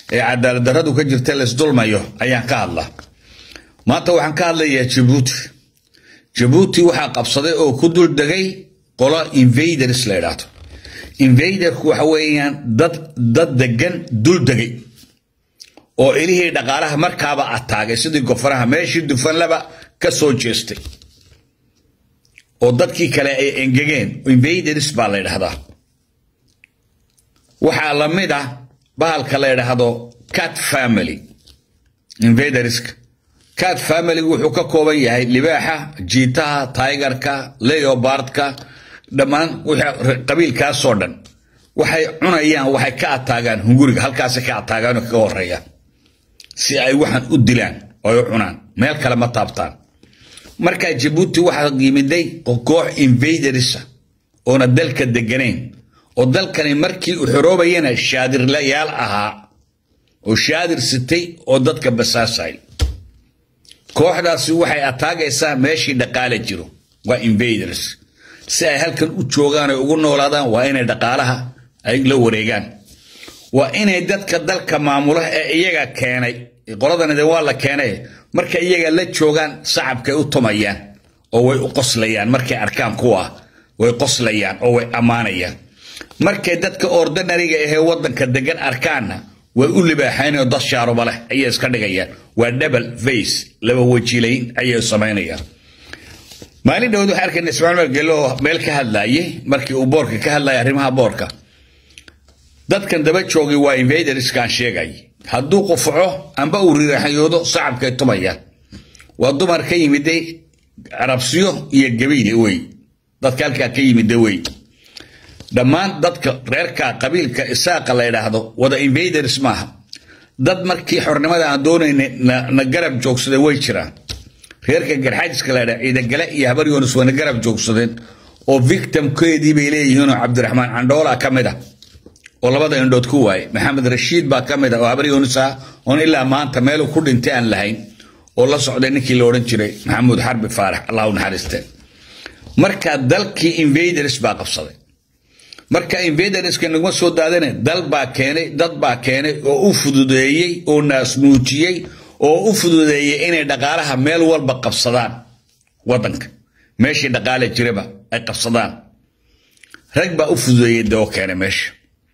ee cadaalad darradu ka jirta laisdulmayo ayaan ka hadlaa maanta waxaan ka hadlayaa jabuuti jabuuti waxaa qabsaday oo ku dul degay qolo invaders la idhaahdo invaderku waxa weeyaan dad dad degan dul degay oo ilihii dhaqaalaha markaaba ataagay sidii gofaraha meeshii dufanlaba ka soo jeestay oo dadkii kale ay engegeen invaders baa la ydhahdaa waxaa la mid ah bahalka la ydhaahdo cat family invaderska cat familygu wuxuu ka kooban yahay libaaxa jiitaha tigerka leobardka dhammaan qabiilkaasoo dhan waxay cunayaan waxay ka ataagaan hunguriga halkaasay ka ataagaan oo kaga horeeyaan si ay waxaan u dilaan oo u cunaan meel kale ma taabtaan markaa jabuuti waxaa yimiday koox invadersa oona dalka deganayn oo dalkani markii u xoroobayana shaadirlayaal ahaa oo shaadir sitay oo dadka basaasay kooxdaasi waxay ataagaysaa meeshii dhaqaale jiro waa invaders si ay halkan u joogaan ay ugu noolaadaan waa inay dhaqaalaha ay la wareegaan waa inay dadka dalka maamula ee iyaga keenay qoladanide waa la keenay marka iyaga la joogaan sacabkay u tumayaan oo way u qoslayaan markay arkaan kuwa way qoslayaan oo way ammaanayaan markay dadka ordinariga ahee wadanka degan arkaanna way u libaaxaynao dad shaaruba leh ayay iska dhigayaan waa double face laba wajilayn ayay samaynayaan maalin dhowd waxaa arkayna ismaaciil margeelo oo meel ka hadlaayay markii uu boorka ka hadlayay arrimaha boorka dadkan daba joogay waa invaderskaan sheegay hadduu qufaco amba uu riraxyoodo sacabkay tumayaan waa dumar ka yimiday carabsiyo iyo gabiile wey dadka halkaa ka yimida wey dhammaan dadka reerka qabiilka isaaqa la ydhaahdo wada invaders maaha dad markii xornimada aan doonayna na garab joogsaday way jiraan reerka garxaajiska la ydhaa ciidagale iyo habar yoonis wayna garab joogsadeen oo victimkeedii bay leeyihiinoo cabdiraxmaan candhoola ka mid ah oo labada indhood ku waaye maxamed rashiid baa ka mid ah oo habar yoonis ah oon ilaa maanta meelu ku dhintay aan lahayn oo la socday ninkii la odhan jiray maxamuud xarbi faarax allah u naxariiste marka dalkii invaders baa qabsaday marka invaderska naguma soo daadane dal baa keenay dad baa keenay oo u fududeeyey oo naasnuujiyey oo u fududeeyey inay dhaqaalaha meel walba qabsadaan wadanka meeshii dhaqaale jiraba ay qabsadaan rag baa u fududeeyey dee oo keenay meesha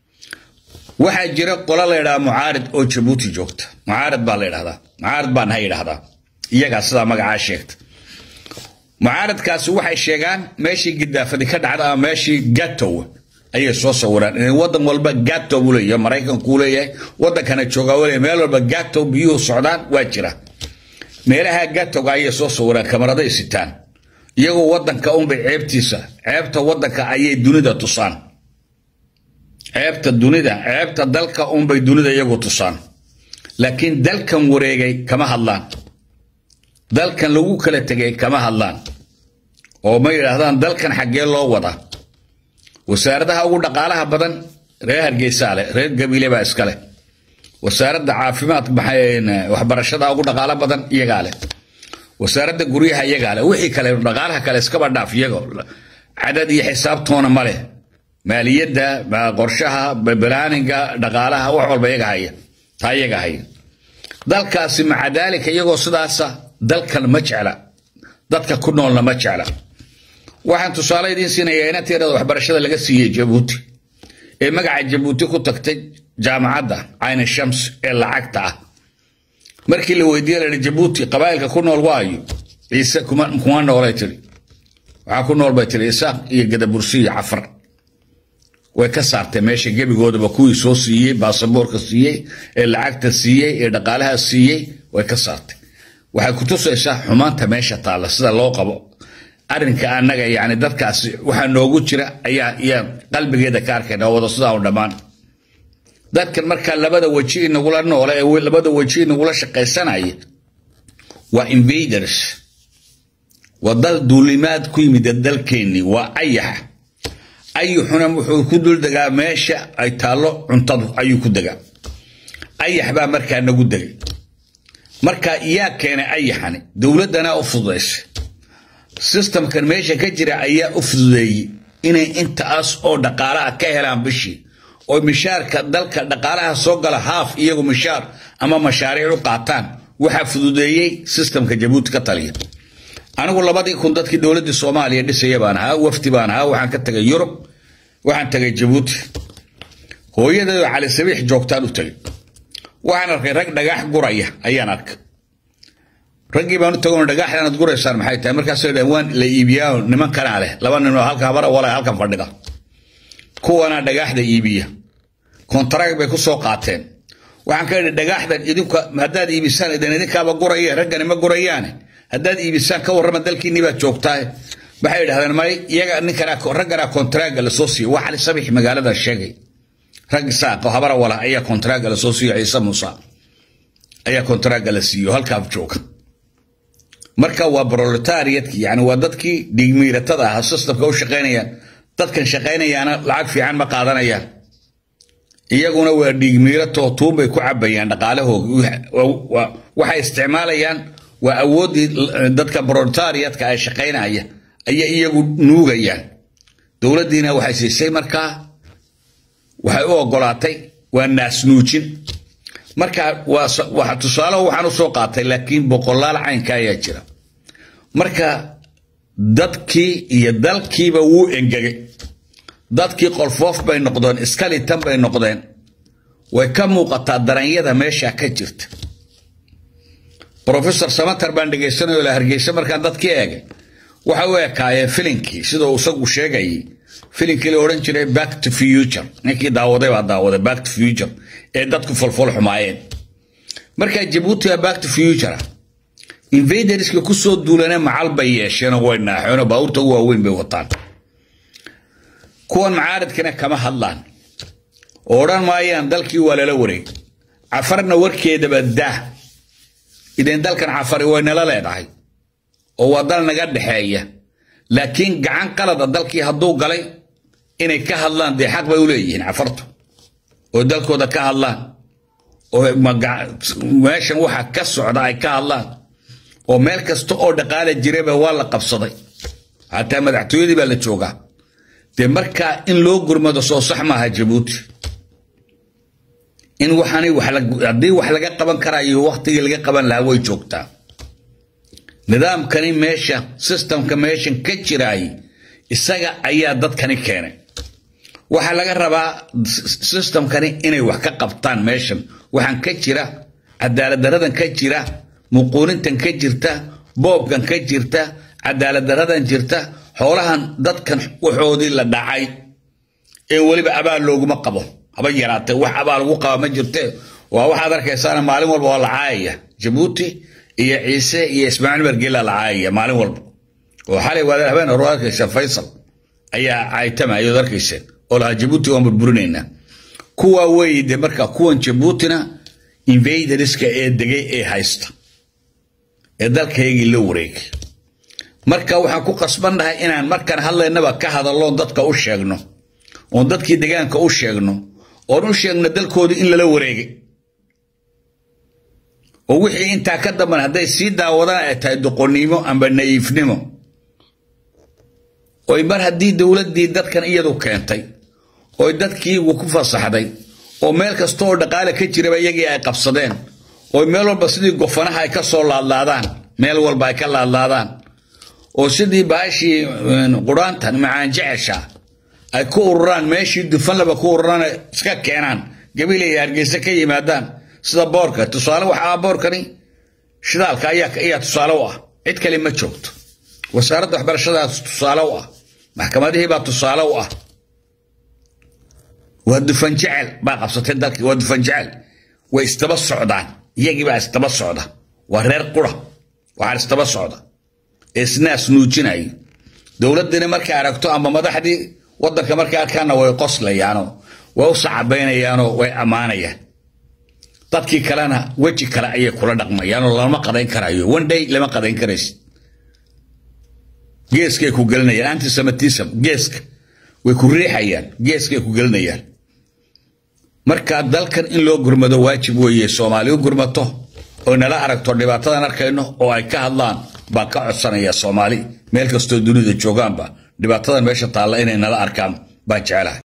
waxaa jira qola la ydhaha mucaarid oo jabuuti joogta mucaarid baa la ydhahdaa mucaarid baan ha yidhahdaa iyagaa sidaa magacaa sheegta mucaaridkaasi waxay sheegaan meeshii gidaafadi ka dhacda ama meeshii gatow ayay soo sawiraan in wadan walba gatow buu leeyahay maraykankuu leeyahay wadankana joogaa uu leeyahay meel walba gatow biyuhu socdaan waa jira meelaha gatowga ayay soo sawiraan kamaraday sitaan iyagoo wadanka unbay ceebtiisa ceebta wadanka ayay dunida tusaan ceebta dunida ceebta dalka unbay dunida iyagu tusaan laakiin dalkan wareegay kama hadlaan dalkan lagu kala tegay kama hadlaan oo ma yidhaahdaan dalkan xaggee loo wadaa wasaaradaha ugu dhaqaalaha badan reer hargeysaa leh reer gabiile baa iska leh wasaaradda caafimaadka waxbarashada ugu dhaqaalo badan iyagaa leh wasaaradda guryaha iyagaa leh wixii kale dhaqaalaha kale iskaba dhaaf iyago cadad iyo xisaabtoona ma leh maaliyadda qorshaha balaaninga dhaqaalaha wax walba iyaga haya taa iyaga haya dalkaasi maca daalika iyagoo sidaasa dalkan ma jecla dadka ku noolna ma jecla waxaan tusaale idiin siinayaa inateerada waxbarashada laga siiyey jabuuti ee magaca jabuuti ku tagtay jaamacadda cayni shams ee lacagta ah markii la weydiiye lahi jabuuti qabaa'ilka ku nool waayo ciise kuma noolay tiri waxaa ku nool bay tiri isaaq iyo gadabursi iyo cafar way ka saartay meesha gebigoodaba kuwii soo siiyey baasaboorka siiyey ee lacagta siiyey ee dhaqaalaha siiyey way ka saartay waxay ku tusaysaa xumaanta meesha taalla sida loo qabo arrinka annaga yani dadkaasi waxaa noogu jira ayaa iyaan qalbigeeda ka arkayna wada sidaa u dhammaan dadkan markaa labada weji inagula noole ee labada weji inagula shaqaysanaya waa invaders waa dal duulimaad ku yimid dalkeennii waa ayaxa ayuxuna wuxuu ku dul degaa meesha ay taallo cuntadu ayuu ku degaa ayax baa markaa nagu degay marka yaa keenay ayaxani dowladdana u fududaysay sistamkan meesha ka jira ayaa u fududeeyey inay intaas oo dhaqaalaha ka helaan bishii oo mishaarka dalka dhaqaalaha soo gala haaf iyagu mishaar ama mashaariic u qaataan waxaa fududeeyey sistamka jabuuti ka taliya anigu labadii kun dadkii dowladdii soomaaliya dhisaya baan ahaa wafdi baan ahaa waxaan ka tagay yurub waxaan tagay jabuuti hooyadayoo cali sabiix joogtaan u tagay waxaan arkay rag dhagax guraya ayaan arkay raggii baan u tagoon dhagaxdan aad guraysaan maxay tahay markaasay dhahan waan la iibiyaa niman kanaa leh laba ninoo halka habara wala halkan fadhida kuwanaa dhagaxda iibiya kontarag bay ku soo qaateen waxaan ka idhi dhagaxdan idinku haddaad iibisaan idan idinkaaba guraya raggani ma gurayaane haddaad iibisaan ka warrama dalkiinni baad joogtaa waxay idhahdeen may iyaga ninkanaa ragganaa kontaraaga lasoo siiyo waa cali sabix magaalada sheegay rag saaq oo habara wala ayaa kontaraaga lasoo siiyo ciise muuse ayaa kontaraaga la siiyo halkaaf jooga marka waa proletariatkii yani waa dadkii dhiigmiiratada ahaa systemka u shaqaynayaan dadkan shaqaynayaana lacag fiican ma qaadanayaan iyaguna waa dhiigmiiratoo tuunbay ku cabayaan dhaqaalahooga waxay isticmaalayaan waa awooddii dadka proletariatka ay shaqaynaya ayay iyagu nuugayaan dowladdiina waxay siisay markaa waxay u ogolaatay waa naasnuujin marka waa tusaaleho waxaan u soo qaatay laakiin boqolaal caynka ayaa jira marka dadkii iyo dalkiiba wuu engegay dadkii qolfoof bay noqdeen iskalitan bay noqdeen way ka muuqataa daranyada meesha ka jirta professor samater baan dhegaysanayo la hargeysa markaan dadkii eegay waxa u ekaayeen filinkii siduu isagu sheegayay filinkii la odhan jiray back to future ninkii daawaday baa daawaday back to future ee dadku folfol xumaayeen markaa jabuuti waa back to future invaderska kusoo duulane macal bay yeesheenoo way naaxeenoo baabuurta ugu waaweyn bay wataan kuwan macaaridkana kama hadlaan oo odhan maayaan dalkii waa lala wareeg cafarna warkeedaba daa idin dalkan cafari way nala leedahay oo waa dal naga dhexeeya laakiin gacan qalada dalkii hadduu galay inay ka hadlaan dee xaq bay u leeyihiin cafartu oo dalkooda ka hadlaan oo meeshan waxa ka socda ay ka hadlaan oo meel kasta oo dhaqaala jiraba waa la qabsaday xataa madaxtooyadii baa la joogaa dee markaa in loo gurmado soo sax maaha jabuuti in waxaanay haddii wax laga qaban karayo waktigii laga qaban lahaa way joogtaa nidaamkani meesha sistamka meeshan ka jiraay isaga ayaa dadkani keenay waxaa laga rabaa sistamkani inay wax ka qabtaan meeshan waxaan ka jira cadaaladaradan ka jira muquunintan ka jirta boobkan ka jirta cadaaladaradan jirta xoolahan dadkan waxoodii la dhacay ee weliba abaal looguma qabo haba yaraatee wax abaal ugu qaba ma jirte waa waxaad arkaysaana maalin walba waa la caayaya jabuuti iyo ciise iyo ismaaciil margeela la caayaya maalin walba oo xalay waad habeen hore arkaysa faysal ayaa caaytamayood arkayseen oo lahaa jabuuti waan burburinaynaa kuwa weeye de marka kuwan jabuutina invaderska ee degay ee haysta ee dalkaygii la wareegay marka waxaan ku qasbannahay inaan markaan hadlaynaba ka hadalloon dadka u sheegno oon dadkii degaanka u sheegno oon u sheegno dalkoodii in lala wareegay oo wixii intaa ka damban hadday sii daawadaan ay tahay doqonnimo amba na'iifnimo oy mar haddii dowladdii dadkan iyadu keentay oy dadkii ku fasaxday oo meel kasta oo dhaqaale ka jiraba iyagii ay qabsadeen oo meel walba sidii gofanaha ay ka soo laadlaadaan meel walba ay ka laadlaadaan oo sidii baashii quraantan macaan jecesha ay ku ururaan meeshii dufanlaba ku ururaan iska keenaan gabiil iyo hargeysa ka yimaadaan sida boorka tusaale waxaa boorkani shidaalka ayaa tusaale u ah cid kale ma joogto wasaaradda waxbarashada tusaale u ah maxkamadihii baa tusaale u ah waa dufan jecel baa qabsatay dalkii waa dufan jecel way isdaba socdaan iyagii baa isdaba socda waa reer qura waxaan isdaba socda ee isnaas nuujinaya dowladdiina markay aragto ama madaxdii waddanka markay arkaanna way qoslayaanoo way u sacabaynayaanoo way ammaanayaan dadkii kalena weji kale ayay kula dhaqmayaanoo lama qadayn karayo one day lama qadayn karaysid geeskay ku gelinayaan antisemitism geeska way ku riixayaan geeskay ku gelinayaan marka dalkan in loo gurmado waajib weeye soomaali u gurmato oo nala aragto dhibaatadan arkayno oo ay ka hadlaan baan ka codsanaya soomaali meel kastoo dunida joogaanba dhibaatadan meesha taalla inay nala arkaan baan jecelahay